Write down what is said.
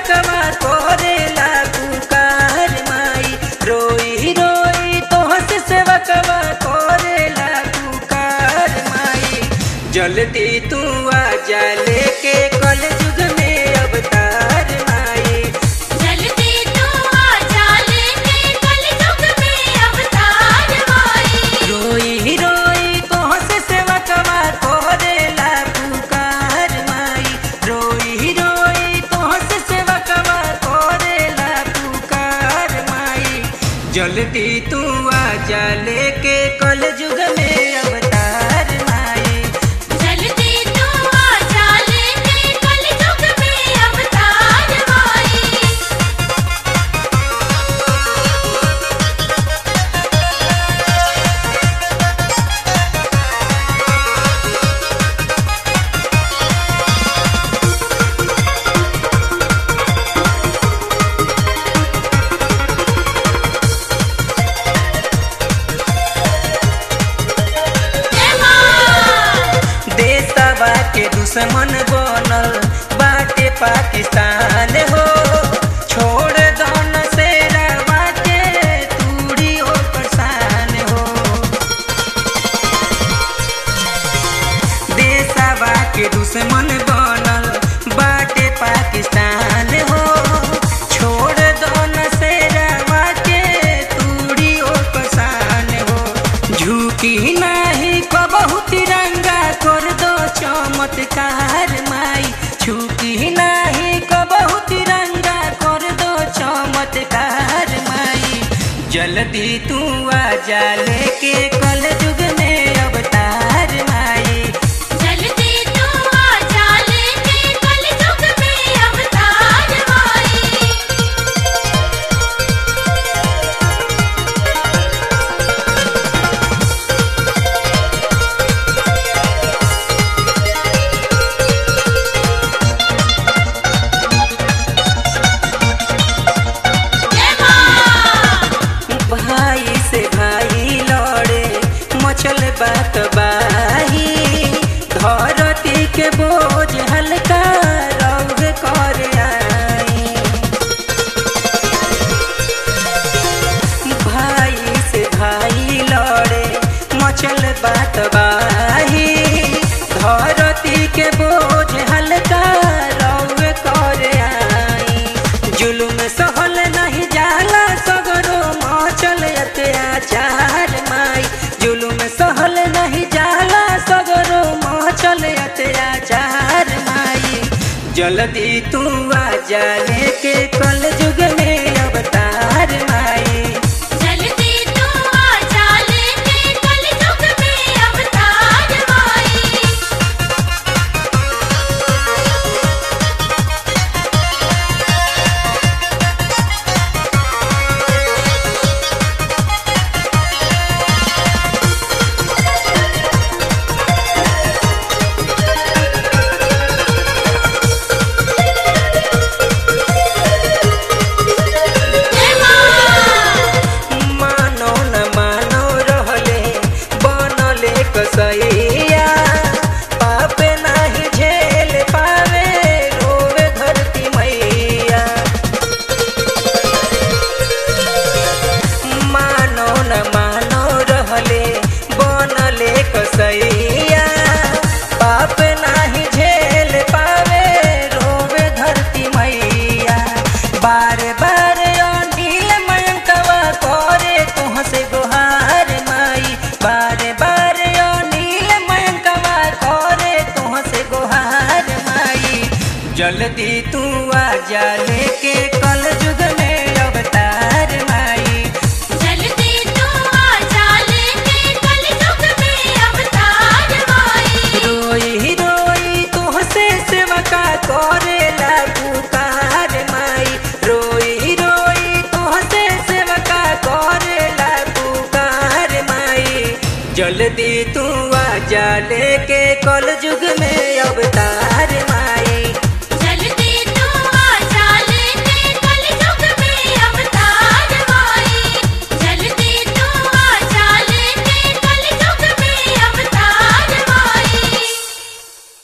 सेवकवा करेला पुकार माई रोई रोई तोहस सेवकवा करेला पुकार माई जल्दी तू आ जा लेके कल युग में अवतार माई जल्दी तू आजा लेके कलयुग में अवतार माई रोई रोई तोहस सेवकवा करेला पुकार माई रोई रोई तोहस सेवकवा करेला पुकार माई जल्दी तू आ जा लेके कल युग में अवतार माई जल्दी तू आजा लेके कलयुग में अवतार माई जय मां देशवा के दुश्मन बनल बाटे पाकिस्तान हो छोड़ दौन से रवा के तूड़ी हो परेशान हो देशवा के दुश्मन बनल बाटे पाकिस्तान हो छोड़ दौन से रवा के तूड़ी हो परेशान हो झूठी नाही कबहू तिरंगा कर दो चमत्कार माई झूठी नाही कबहू तिरंगा कर दो चमत्कार माई जल्दी तू आ जा लेके कल युग में अवतार माई जल्दी तू आजा लेके कलयुग में अवतार माई जय मां भाई से भाई लड़े मचल बात बाही धरती के बोझ हल्का रौग कर आई भाई से भाई लड़े मचल बात बाही धरती के बोझ हल्का रौग कर आई जुलुम सहल नहीं जाला सगरो मचल अत्याचार माई जुलुम सहल नहीं जाला सगरो मचल अत्याचार माई जल्दी तू आ जा लेके कल युग में अवतार माई जल्दी तू आजा लेके कलयुग में अवतार माई जय मां मानो न मानो रहले बनले कसैया पाप नाही झेल पावे रोवे धरती मैया मानो न मानो रहले बनले कसैया पाप नाही झेल पावे रोवे धरती मैया बार बार अनिल मयंकवा करे तुहसे गुहार माई बार बार अनिल मयंकवा करे तुहसे गुहार माई जल्दी तू आ जा लेके कल युग में अवतार माई जल्दी तू आजा लेके कलयुग में अवतार माई रोई रोई तुहसे सेवका करेला पुकार माई रोई रोई तुहसे सेवका करेला पुकार माई जल्दी तू आ जा लेके कल युग में अवतार